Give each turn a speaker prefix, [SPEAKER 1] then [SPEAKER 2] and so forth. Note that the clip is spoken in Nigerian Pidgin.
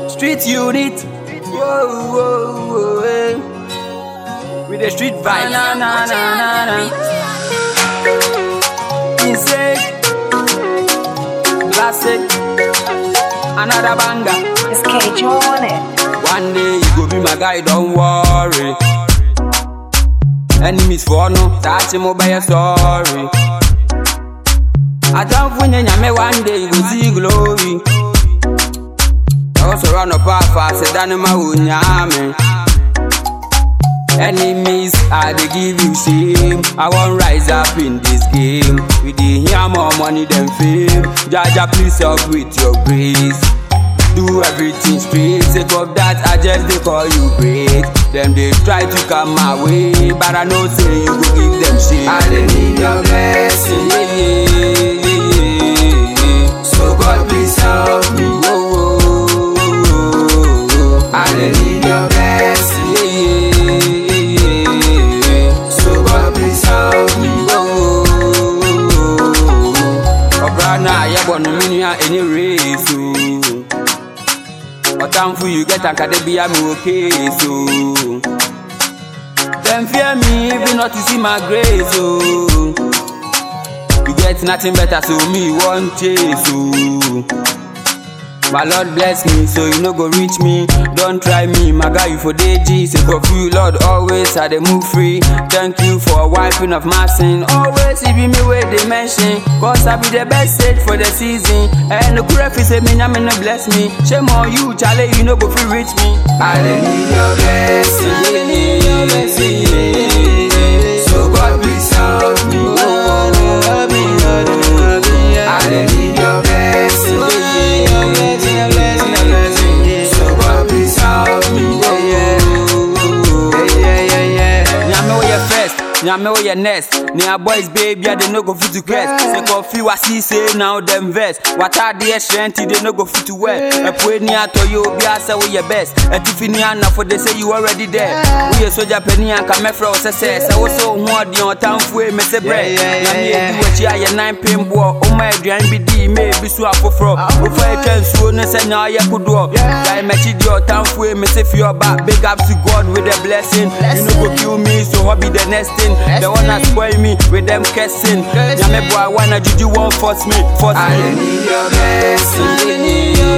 [SPEAKER 1] Street unit. Whoa, whoa, whoa, eh. With the street vibe. Na, na, na, na, na. Insane. Classic. Another banger.
[SPEAKER 2] It's Cage on it.
[SPEAKER 1] One day you go be my guy, don't worry. Enemies for no, touch him by your sorry. I don't win nyame one day you go see glory. I also run up half fast, say that my unyame. Enemies, I they give you shame. I won't rise up in this game. We dey hear more money than fame. Jaja, please help with your grace. Do everything straight. Sake of that, I just they call you great. Them they try to come my way, but I know say you go give them shit. I dey need your blessing, yeah, yeah, yeah, yeah. So God please help me. Oh, oh, oh, oh. I dey need your blessing, yeah, yeah, yeah, yeah. So God please help me. Oh, oh, oh, oh. Ọbra na ayẹbọ no mi nua ẹni race o. Ọ̀tànfù you get akadé bí àmì òkè so. Dem fear me even not to see my grace o. You get nothing better so me wan chase o. My Lord bless me so you no go reach me. Don't try me, my guy you for DG. Say for you, Lord, always I dey move free. Thank you for wiping off my sin. Always it be me where they mention. Cause I be the best stage for the season. And the graph is a me, I'm no bless me. Shame on you, Charlie, you no go free reach me. I dey need your blessing. Yeah, yeah, blessing. Yeah. So God please help me. Oh, help me, Lord, help me, yeah. I dey need your blessing. Yeah, yeah, blessing, a blessing, a blessing. Yeah. So God please help me. Yeah, yeah, yeah, yeah, yeah. Nyame wo yɛ first, nyame wo yɛ next. Nea boys baby, I dey no go fit to quest. Say coffee wa see say now them vex. Watadeɛ hyerɛnti dey no go fit to wear. Ɛpoe ni atɔ yɛ obi asɛ wo yɛ best. Ɛtifi ni anafo they say you already there. Woyɛ soja panyin anka mɛfrɛ wo sɛ sɛ. Sɛ wo sɛ wo ho ɔden ɔtamfo e me se brɛ. Nyame edi w'akyi ayɛ nan pin boɔ. Ɔma aduane bi di me ebi so afoforɔ. Wofa atwa nsuo no sɛ nea ɔyɛ kodoɔ. Gyae m'akyi di ɔtamfo e me se fi ɔba. Big up to God with a blessing. You no go kill me so what be the next thing? The one that spoil me with them cursing. Nyame boy wanna juju won't force me, force me. I need your blessing.